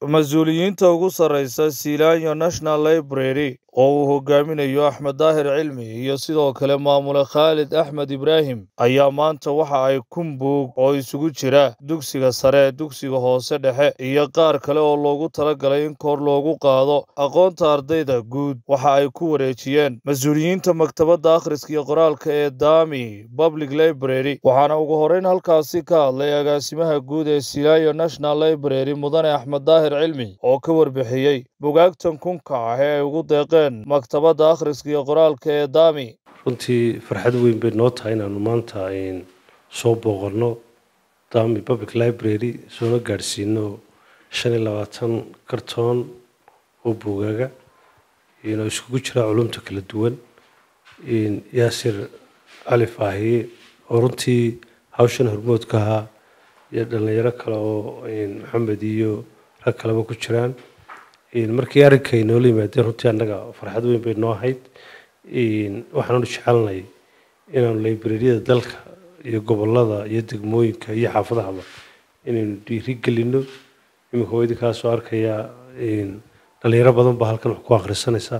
mas-uuliyiinta ugu sarreysa Silanyo National Library oo uu hogaaminayo Axmed Daahir Cilmi iyo sidoo kale maamule Khaalid Axmed Ibraahim ayaa maanta waxa ay kun buug oo isugu jira dugsiga sare, dugsiga hoose dhexe iyo qaar kale oo loogu talagalay in kor loogu qaado aqoonta ardayda guud waxa ay ku wareejiyeen mas-uuliyiinta maktabadda akhriska iyo qoraalka ee Dami Public Library waxaana ugu horreyn halkaasi ka hadlay agaasimaha guud ee Silanyo National Library mudane Axmed Daahir Cilmi oo ka warbixiyey bugaagtan kunka ah ee ay ugu deeqeen maktabadda akhriska iyo qoraalka ee Dami runtii farxad weyn bay noo tahay inaanu maanta soo booqanno dami public library soona gaadhsiino shan iyo labaatan kartoon oo buugaaga oo iskugu jira culumta kala duwan yaasir cali faahiye oo runtii hawshan hormoodka ahaa iyo dhallinyaro kale oo maxamed iyo rag kaleba ku jiraan markii arrinka ay noola yimaadeen runtii annaga farxad weyn bay noo ahayd waxaanu jecelnay inaanu librariyada dalka iyo gobolada iyo degmooyinka iyo xaafadahaba inaynu dhiiri gelino iminka waa idinkaasoo arkayaa dhalinyaro badan baa halkan wax ku akhrisanaysa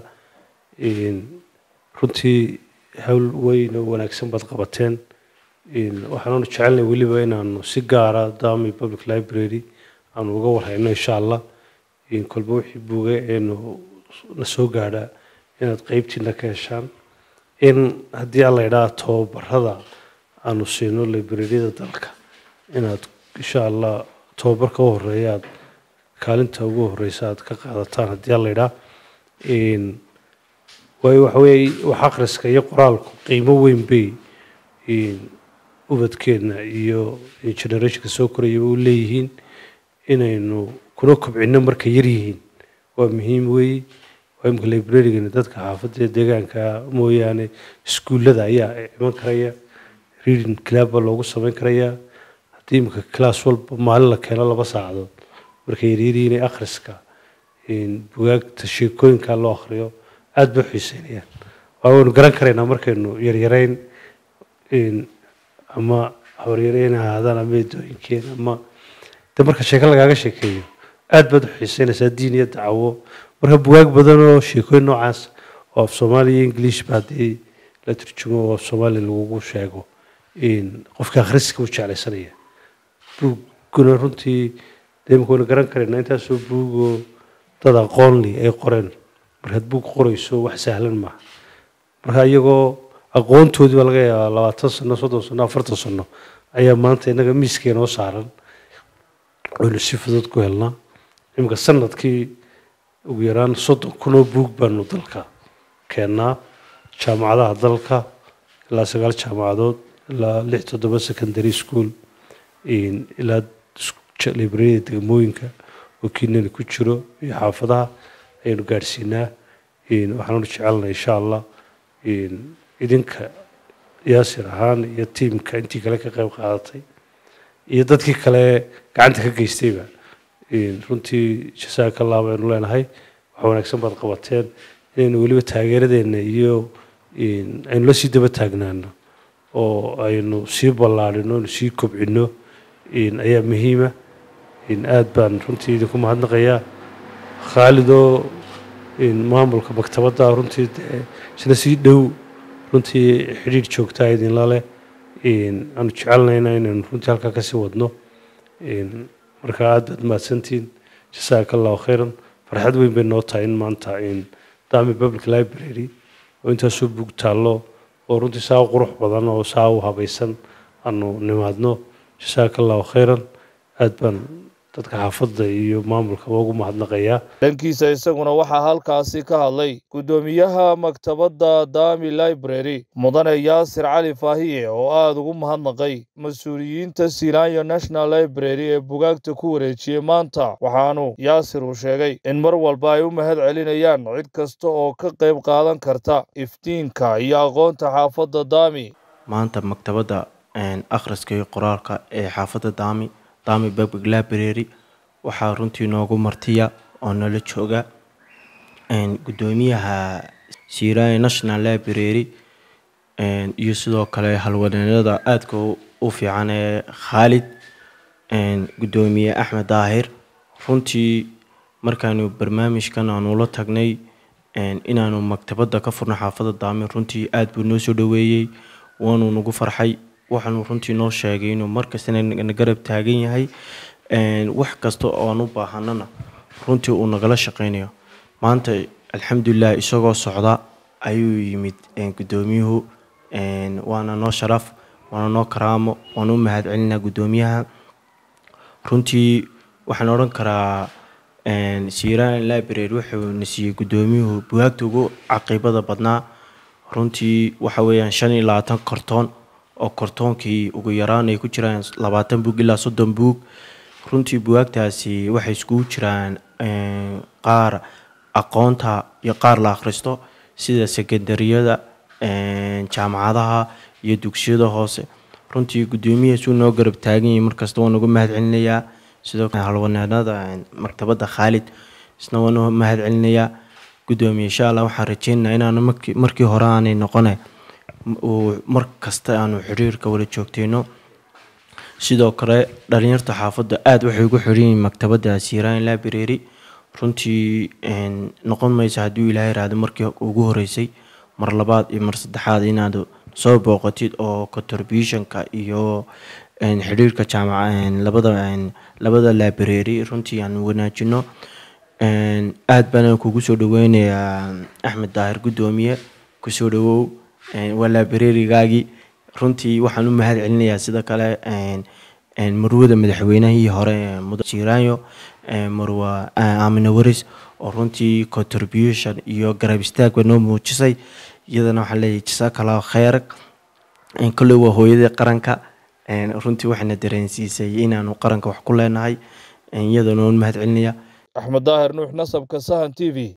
runtii hawl weyn oo wanaagsan baad qabateen waxaanu jecelnay weliba inaanu si gaara dami public library aanu uga warhayno insha allah kolba wixii buuga eenu na soo gaadhaa inaad qeybtiina ka heshaan in haddii alla idhaa tobabarada aanu siino librariyada dalka inaad insha allah tobabarka u horeeya aad kaalinta ugu horeysa aad ka qaadataan haddii alla idhaa waayo waxa weeye wax akhriska iyo qoraalku qiimo weyn bay ubadkeena iyo generationka soo korayaba u leeyihiin inaynu kuna kobcino markay yar yihiin waa muhiim weeye waa imika librarigana dadka xaafadda deegaanka mooyaane iskuullada ayaa iman karaya reading club baa loogu samayn karayaa haddii imika class walba maalin la keeno laba saacadood markay yaryaryihiin ee akhriska bugaagta sheekooyinka loo akhriyo aada bay xiiseynayaan waa waynu garan karaynaa markaynu yaryarayn ama habaryarayn ahaadaan ama eedooyinkeen ama de marka sheeko lagaaga sheekeeyo aada baad u xiiseynaysaa diin iyo dacwo marka bugaag badan oo sheekooyin noocaas oo af soomaaliya iyo english ba haddii la turjumo oo af soomaaliya lagugu sheego qofka akhriska u jeclaysanaya buuguna runtii dee imika waynu garan karaynaa intaasoo buugoo dad aqoonli ay qoreen markaad buug qorayso wax sahlan maaha marka iyagoo aqoontoodii baa laga yaabaa labaatan sano soddon sano afartan sano ayaa maanta innaga miiskee noo saaran waynu si fudud ku helnaa iminka sanadkii ugu yaraan soddon kun oo buug baanu dalka keennaa jaamacadaha dalka ilaa sagaal jaamacadood ilaa lix toddoba secondary school ilaa librariyada degmooyinka oo kiinani ku jiro iyo xaafadaha ayaynu gaadhsiinaa waxaanu jecelnay insha allah idinka yaasir ahaan iyo tiimka intii kale ka qayb qaadatay iyo dadkii kale gacanta ka geystayba runtii jasaaka allah baynu leenahay wax wanaagsan baad qabateen inaynu weliba taageeradeenna iyo aynu la sii daba taagnaano oo aynu sii ballaadhino aynu sii kobcino ayaa muhiima aada baan runtii idinku mahadnaqayaa khaalidoo maamulka maktabadda runtii dee isna sii dhow runtii xidhiidh joogtaa idinla leh aanu jecelnayna inaynu runtii halkaa kasii wadno marka aada baad mahadsantihiin jasaaka allahu khayran farxad weyn bay noo tahay in maanta dami public library oo intaasoo buug taallo oo runtii saa u qurux badan oo saa u habaysan aanu nimaadno jasaaka allahu khayran aada baan dadka xaafadda iyo maamulkaba ugu mahadnaqayaa dhankiisa isaguna waxaa halkaasi ka hadlay guddoomiyaha maktabadda dami library mudane yaasir cali faahiye oo aada ugu mahadnaqay mas-uuliyiinta silanyo national library ee bugaagta ku wareejiyey maanta waxaanu yaasir uu sheegay in mar walba ay u mahad celinayaan cid kasta oo ka qayb qaadan karta iftiinka iyo aqoonta xaafadda dami maanta maktabadda akhriska iyo qoraalka ee xaafadda dami dami public library waxaa runtii noogu martiya oo nala jooga guddoomiyaha siraya national library iyo sidoo kale halwaneelada aadka u fiican ee khaalid guddoomiye axmed daahir runtii markaanu barnaamijkan aanu la tagnay inaanu maktabadda ka furno xaafadda daami runtii aada buu noo soo dhoweeyey waanuu nagu farxay waxaanu runtii noo sheegay inuu markastana na garab taagan yahay wax kasta oo aan u baahanana runtii uu nagala shaqeynayo maanta alxamdulilah isagoo socda ayuu yimid guddoomiyuhu waana noo sharaf waana noo karaamo waana u mahad celinaa guddoomiyaha runtii waxaan odhan karaa siiraan library wuxuu na siiyey guddoomiyuhu bugaagta ugu caqiibada badnaa runtii waxa weeyaan shan iyo labaatan kartoon oo kartoonkii ugu yaraan ay ku jiraan labaatan buug ilaa soddon buug runtii bugaagtaasi waxay iskugu jiraan qaar aqoonta iyo qaar la akhristo sida sekendariyada jaamacadaha iyo dugsiyada hoose runtii guddoomiyahaasuu noo garab taagan yahay markasta waan uga mahad celinayaa sidoo kale halwanaanada maktabadda khaalid isna waan u mahad celinayaa guddoomiye insha allah waxaan rajeynayaa inaanu markii hore aanay noqone mar kasta aanu xiriirka wala joogteyno sidoo kale dhalinyarta xaafadda aada waxay ugu xiran yihiin maktabadda siiraan library runtii noqon maysa hadduu ilaahay iraahdo markii ugu horeysay mar labaad iyo mar saddexaad inaad soo booqatid oo contributionka iyo xidhiirka jaamaca labada labada library runtii aan wanaajino aada baan kugu soo dhaweynayaa axmed daahir guddoomiye kusoo dhawow waa librarygaagii runtii waxaan u mahad celinayaa sida kale marwada madaxweynahii hore siiraanyo marwa aamina waris oo runtii contribution iyo garab istaagba noo muujisay iyadana waxaan leeyahay jasaakala kheyr kolley waa hooyadii qaranka runtii waxayna dareensiisay inaanu qaranka wax ku leenahay iyadana waan mahad celinaya axmed daahir nuux nasabka sahan t v